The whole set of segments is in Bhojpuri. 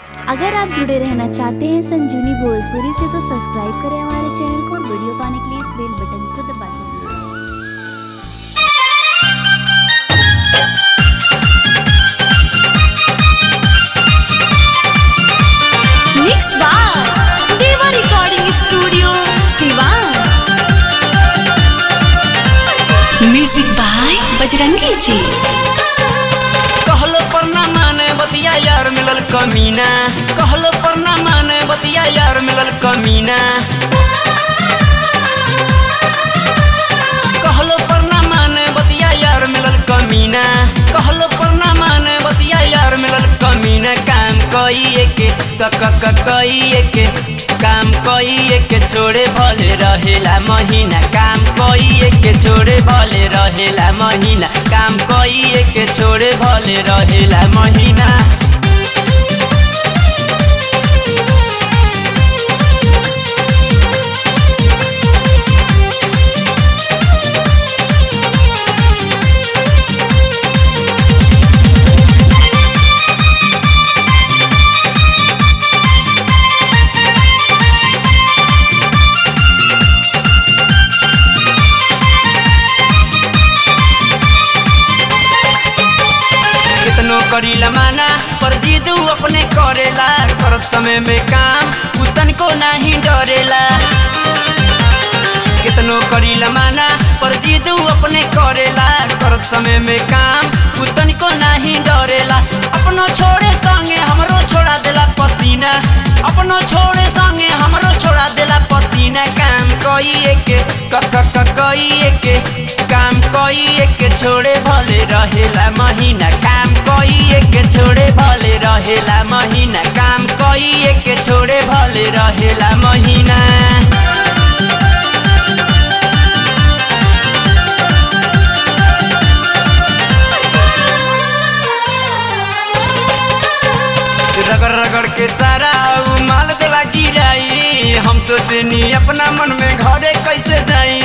अगर आप जुड़े रहना चाहते हैं संजीवनी भोजपुरी से तो सब्सक्राइब करें हमारे चैनल को और वीडियो पाने के लिए इस बेल बटन को दबा दें मिक्स बार Deva recording studio Siwan music by Bajrangi ji कहलो पर ना माने बतिया यार मिलल कमीना कहलो पर ना माने बतिया यार मिलल कमीना कहलो पर ना माने बतिया यार मिलल कमीना कहलो पर ना माने बतिया यार मिलल कमीना काम कइए के क क क कइए के काम कइए के छोड़े भले रहेला महीना काम कइए के छोड़े भले रहेला महीना काम कइए के छोड़े भले रहेला महीना कितनो करीला माना पर जिदू अपने करेला करत समय में काम उतन को नहीं डरेला कितनो करीला माना पर जिदू अपने करेला करत समय में काम उतन को नहीं डरेला अपनो छोड़े संगे हमरो छोड़ा देला पसीना अपनो छोड़े संगे हमरो छोड़ा देला पसीना काम कइए के क क क कइए के काम कइए के छोड़े भले रहेला महीना काम कइए के छोड़े भले रहेला महीना काम कइए के छोड़े भले रहेला महीना रगड़ रगड़ के सारा उ माल देला गिराई हम सोचनी अपना मन में घरे कैसे जाई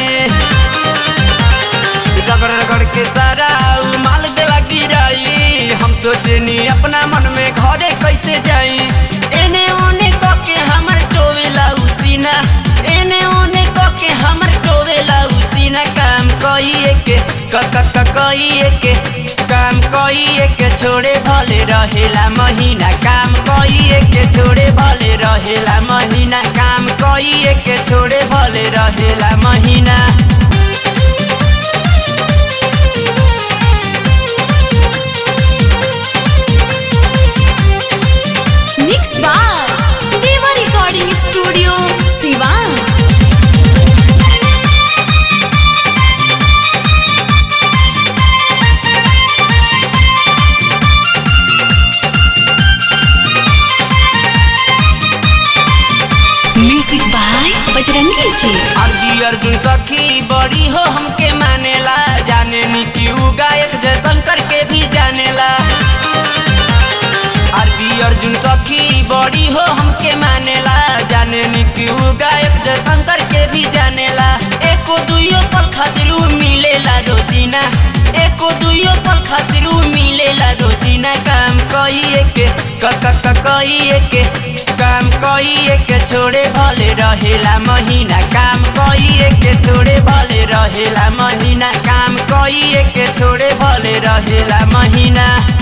रगड़ रगड़ के सारा उ माल देला गिराई हम सोचनी अपना मन में घरे कैसे जाई एने ओने क के हमर टोवेला उसीना एने ओने क के हमर टोवेला उसीना काम कइए के क क क कइए के काम कइए के छोड़े भले रहेला महीना काम कइए के छोड़े भले रहेला महीना काम कइए के छोड़े भले रहेला महीना मिक्स बार Deva recording studio Siwan music by Bajrangi ji अर्जी अर्जुन सखी बड़ी हो हमके मानेला जाने नी कि उ गायक जैसन करके भी जानेला आरबी अर्जुन सखी बड़ी हो हमके मानेला जाने नी कि उ गायक जैसन करके भी जानेला एको दुइयो पल खातिर उ मिलेला रोजीना एको दुइयो पल खातिर उ मिलेला रोजीना काम कइए के क क क कइए के काम कइए के छोड़े भले रहेला महीना काम कइए के छोड़े भले रहेला महीना काम कइए के छोड़े भले रहेला महीना